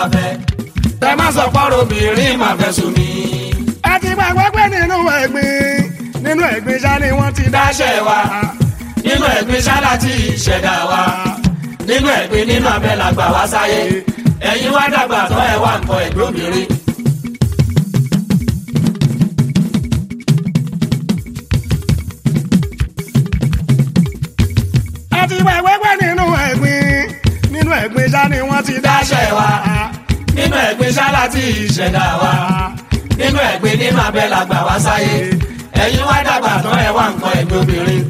fẹ́ tẹ má sọ pọ́rọ̀ obìnrin máa fẹ́ sùn mí. ẹ ti gbàgbọ́ pé nínú ẹ̀gbin nínú ẹ̀gbin ṣá ni wọ́n ti dáṣẹ́ wa nínú ẹ̀gbin ṣáláà tí ìṣẹ̀dá wa nínú ẹ̀gbin nínú abẹ́ la gbà wá sáyé ẹ̀yin wá dàgbà tán ẹ̀ wá nǹkan ẹ̀gbin obìnrin. ẹ ti gbàgbọ́ pé nínú ẹ̀gbin nínú ẹ̀gbin ṣá ni wọ́n ti dáṣẹ́ wa nínú ẹ̀gbin ṣáláà tí ìṣẹ̀dá wa nínú ẹ̀gbin nínú abẹ́ la gbà wá sáyé ẹ̀yin wá dàgbà tán ẹ̀ wá nǹkan ẹ̀gbin obìnrin.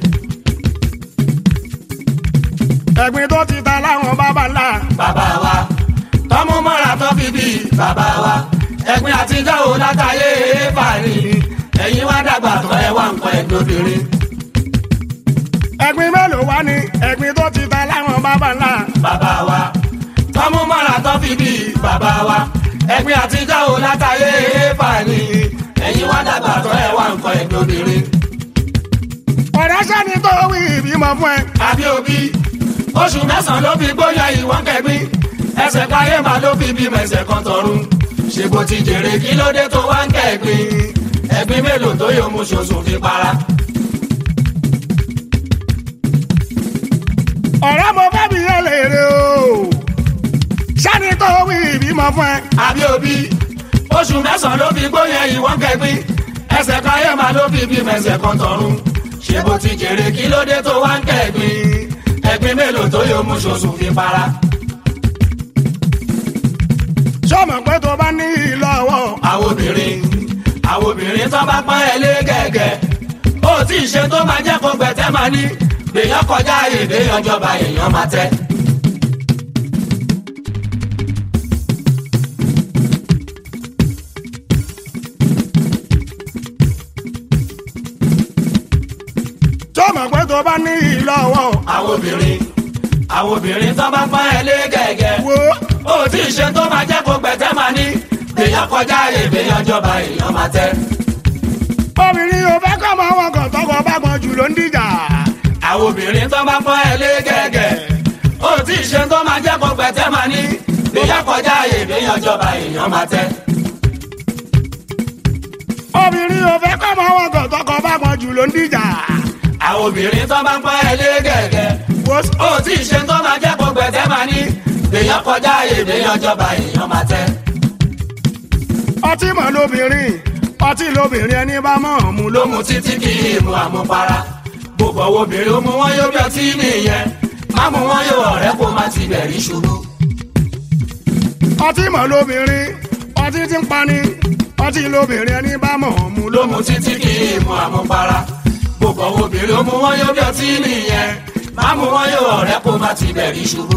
ẹ̀gbin tó ti ta láwọn bàbá ńlá bàbá wa tọ́mú mọ́ra tó fi bí bàbá wa ẹ̀gbin àtijọ́ ò látàyè fàní ẹ̀yin wá dàgbà tán ẹ̀ wá nǹkan ẹ̀gbin obìnrin. ẹ̀gbin mélòó wá ní ẹ̀gbin tó ti ta láwọn bàbá ńlá bàbá wa tọ́mú mọ́ra tó fi bí bàbá wa ẹ̀gbin àtijọ́ ò látàyè fàní ẹ̀yin wá dàgbà tán ẹ̀ wá nǹkan ẹ̀gbin obìnrin. ọ̀rẹ́ sẹ́ni tó wí ìbímọ fún ẹ àbí òbí oṣù mẹ́sàn-án ló fi gbóyà ìwọ́n kẹ́gbín ẹsẹ̀ káyé máa ló fi bímọ ẹsẹ̀ kan tọ̀run ṣe bó ti jèrè kí ló dé tó wá ń kẹ́gbín ẹ̀gbín mélòó tó yóò mú ṣoṣù fi para. ọ̀rẹ́ mo fẹ́ bí yẹn lèrè o sẹ́ni tó wí ìbímọ fún ẹ àbí òbí oṣù mẹ́sàn-án ló fi gbóyà ìwọ́n kẹ́gbín ẹsẹ̀ káyé máa ló fi bímọ ẹsẹ̀ kan tọ̀run ṣe bó ti jèrè kí ló dé tó wá ń kẹ́gbín ẹ̀gbín mélòó tó yóò mú ṣoṣù fi para. sọmọ pé tó bá ní ìlọ́wọ́ àwọn obìnrin àwọn obìnrin tó bá pọ́n ẹ lé gẹ́gẹ́ ó tí ì ṣe tó máa jẹ́ kó gbẹ̀tẹ́ máa ní èèyàn kọjá èdè ìjọba èèyàn máa tẹ́. sọmọ pé tó bá ní ìlọ́wọ́ àwọn obìnrin àwọn obìnrin tó bá pọ́n ẹ lé gẹ́gẹ́ wo ó tí ì ṣe tó máa jẹ́ kó gbẹ̀tẹ́ máa ní èèyàn kọjá èdè ìjọba èèyàn máa tẹ́. obìnrin ò fẹ́ kọ́ mọ wọn kàn tọkọ bá gbọ́n jù ló ń dìjà àwọn obìnrin tó bá pọ́n ẹ lé gẹ́gẹ́ ó tí ì ṣe tó máa jẹ́ kó gbẹ̀tẹ́ máa ní èèyàn kọjá èdè ìjọba èèyàn máa tẹ́. obìnrin ò fẹ́ kọ́ mọ wọn kàn tọkọ bá gbọ́n jù ló ń dìjà àwọn obìnrin tó bá ń pọ́n ẹ lé gẹ́gẹ́ wo ó tí ì ṣe tó máa jẹ́ kó gbẹ̀tẹ́ máa ní èèyàn kọjá èdè ìjọba èèyàn máa tẹ́. ọtí mọ̀ lóbìnrin ọtí lóbìnrin ẹni bá mọ̀ ọ́n mu ló ló mu títí kì í mu àmupara gbogbo owó obìnrin ó mu wọn yóò bí ọtí nìyẹn má mu wọn yóò ọ̀rẹ́ kó má ti bẹ̀rí ṣubú. ọtí mọ̀ lóbìnrin ọtí ti ń pani ọtí lóbìnrin ẹni bá mọ̀ ọ́n mu ló ló mu títí kì í mu àmupara gbogbo owó obìnrin ó mu wọn yóò bí ọtí nìyẹn má mu wọn yóò ọ̀rẹ́ kó má ti bẹ̀rí ṣubú.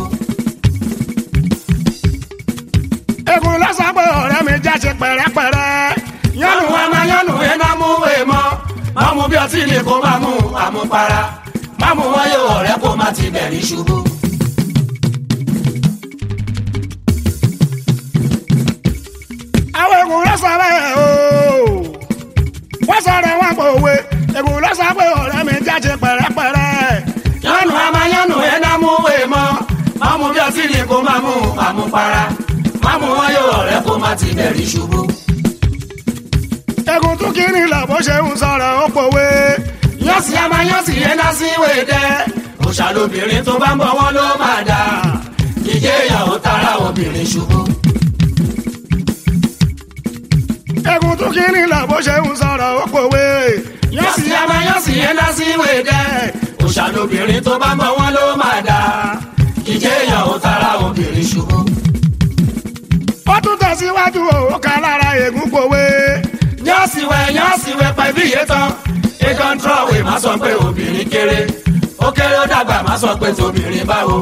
egun lọ́sàn pé ọ̀rẹ́ mi jáde pẹ̀rẹ́pẹ̀rẹ́ yánu wa máa yánu iná mú wé mọ́ má mu bí ọtí ni kó má mu àmupara má mu wọn yóò ọ̀rẹ́ kó má ti bẹ̀rí ṣubú. àwọn egun lọ́sàn bẹ́ẹ̀ o wọ́n sọ̀rọ̀ wọn pò òwe egun lọ́sàn pé ọ̀rẹ́ mi jáde pẹ̀rẹ́pẹ̀rẹ́ yánu wa máa yánu iná mú wé mọ́ má mu bí ọtí ni kó má mu àmupara má mu wọn yóò ọ̀rẹ́ kó má ti bẹ̀rí ṣubú. egun tún kí ni lọ bó ṣe ń sọ̀rọ̀ ó pòwe yọ́sì á máa yọ́sì yẹn dá sí ìwé dẹ́ òṣà lóbìnrin tó bá ń bọ̀ wọ́n ló máa dà ìjẹ́ ìyàwó tara obìnrin ṣubú. egun tún kí ni lọ bó ṣe ń sọ̀rọ̀ ó pòwe yọ́sì á máa yọ́sì yẹn dá sí ìwé dẹ́ òṣà lóbìnrin tó bá ń bọ̀ wọ́n ló máa dà ìjẹ́ ìyàwó tara obìnrin ṣubú. ó tún tẹ̀síwájú ó ká lára egun pòwe yọ́sì wẹ̀ yọ́sì wẹ̀ pẹ̀lú iye tán ikán trọ́wé má sọ pé obìnrin kéré ó kéré ó dàgbà má sọ pé tobìnrin báwo.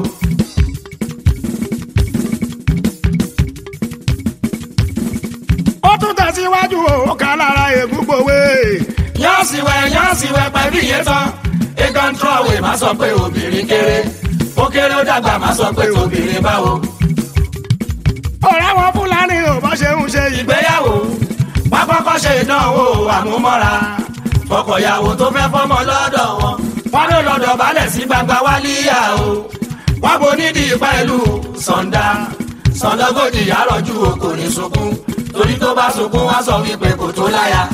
ó tún tẹ̀síwájú ó ká lára egun pòwe yọ́ọ̀sì wẹ̀ yọ́ọ̀sì wẹ̀ pẹ̀lú iye tán ikán trọ́wé má sọ pé obìnrin kéré ó kéré ó dàgbà má sọ pé obìnrin báwo. ọ̀rẹ́ wọn fúlàní ò bá ṣe ń ṣe yìí ìgbéyàwó wọn kọ́kọ́ ṣe ìdánwò àmúmọ́ra fọkọ̀yàwó tó fẹ́ fọ́mọ lọ́dọ̀ wọn wọn ló lọ́dọ̀ balẹ̀ sí gbangba wálíyà o wọn bo nídìí pẹ̀lú sọ̀ndà sọdọ́gọ́jì yàrọ̀jú o kò ní sunkún torí tó bá sunkún wá sọ wípé kò tó láya.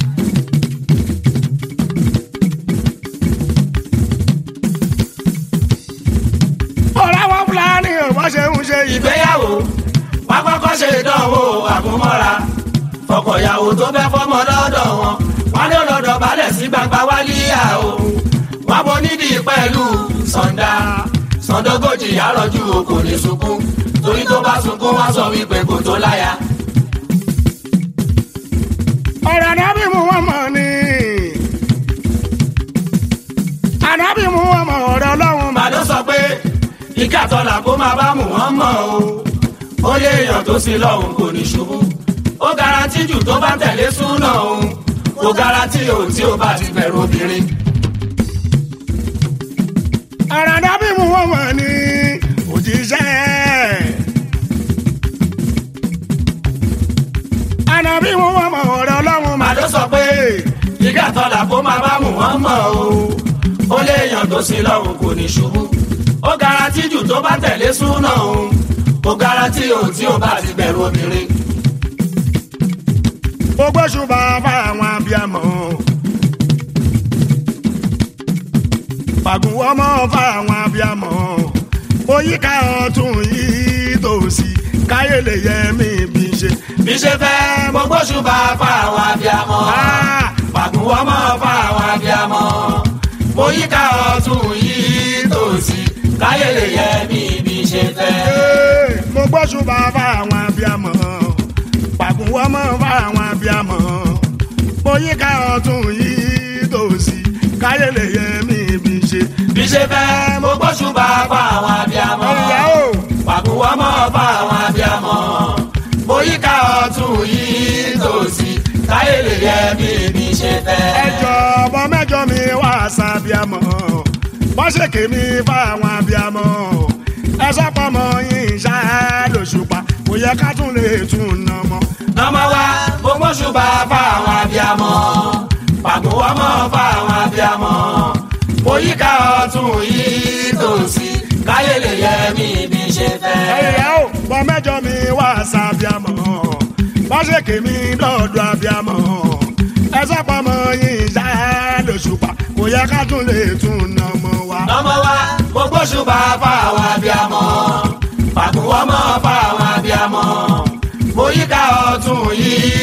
ọ̀rẹ́ wọn fúlàní ò bọ́ ṣe ń ṣe ìgbé. ìgbéyàwó wá kọ́kọ́ ṣe ìdánwò àgúnmọ́ra fọkọ̀yàwó tó fẹ́ fọmọ lọ́dọ̀ wọn wọn ní ọlọ́dọ̀ balẹ̀ sí gbangba wálíyà o wọn bọ nídìí pẹ̀lú sọ̀ndà sọ̀ndọ́gọ́jì yàrọ̀jú o kò ní sunkún torí tó bá sunkún wá sọ wípé kò tó láya. ọ̀rọ̀ ànábì mú wọn mọ̀ ni. ànábì mú wọn mọ̀ ọ̀rọ̀ ọlọ́run mà. màdó sọ pé ìkàtọ́là kó máa bá mú wọn mọ̀ o ó lé èèyàn tó sí lọ́hùn kò ní ṣubú ó garanti jù tó bá tẹ̀lé súnà òun kò garanti òun tí ó bá ti bẹ̀rù obìnrin. ọ̀rọ̀ ànábì mú wọn mọ̀ ni. òjíṣẹ́. ànábì mú wọn mọ̀ ọ̀rọ̀ ọlọ́run mà. màdó sọ pé ìkàtọ́là kó máa bá mú wọn mọ̀ o ó lé èèyàn tó sí lọ́hùn kò ní ṣubú ó garanti jù tó bá tẹ̀lé súnà òun kò garanti òun tí ó bá ti bẹ̀rù obìnrin. gbogbo ṣùgbọ́n fáwọn abiyamọ. fàgùnwọ́ mọ́ fáwọn abiyamọ. oyíká ọ̀tún yìí tòsí káyé lè yẹ mí bí ṣe. bí ṣe fẹ́ mo gbóṣùbà fáwọn abiyamọ. Ah! pàgùwọ́ mọ́ fáwọn abiyamọ. mo yíká ọ̀tún yìí tòsí káyé lè yẹ mí bí ṣe fẹ́. Ee, mo gbọ́ ṣùgbọ́n fáwọn abiyamọ. fàgùnwọ́ mọ́ fáwọn abiyamọ. oyíká ọ̀tún yìí tòsí káyé lè yẹ mí bí ṣe. bí ṣe fẹ́ mo gbóṣùbà fáwọn abiyamọ. ìyá o. pàgùwọ́ mọ́ fáwọn abiyamọ. mo yíká ọ̀tún yìí tòsí káyé lè yẹ mí bí ṣe fẹ́. ẹjọ ọmọ mẹ́jọ mi wá sábíàmọ bọ́sẹ̀kì mi fáwọn abíàmọ ẹ sọpọmọ yín ṣá lóṣùpá kò yẹ ká tún lè tún nà mọ. ọmọ wa mo gbóṣùbà fáwọn abiyamọ pàgùwọ́ mọ́ fáwọn abiyamọ mo yíká ọ̀tún yìí tòsí káyé lè yẹ mí bí ṣe fẹ́. ẹyẹ o ọmọ mẹ́jọ mi wá sábíàmọ bọ́sẹ̀kì mi dọ̀dọ̀ abíàmọ ẹ sọpọmọ yín ṣá lóṣùpá kò yẹ ká tún lè tún nà mọ wa. ọmọ wa mo gbóṣùbà fáwọn abiyamọ pàgùwọ́ mọ́ fáwọn abiyamọ mo yíká ọ̀tún yìí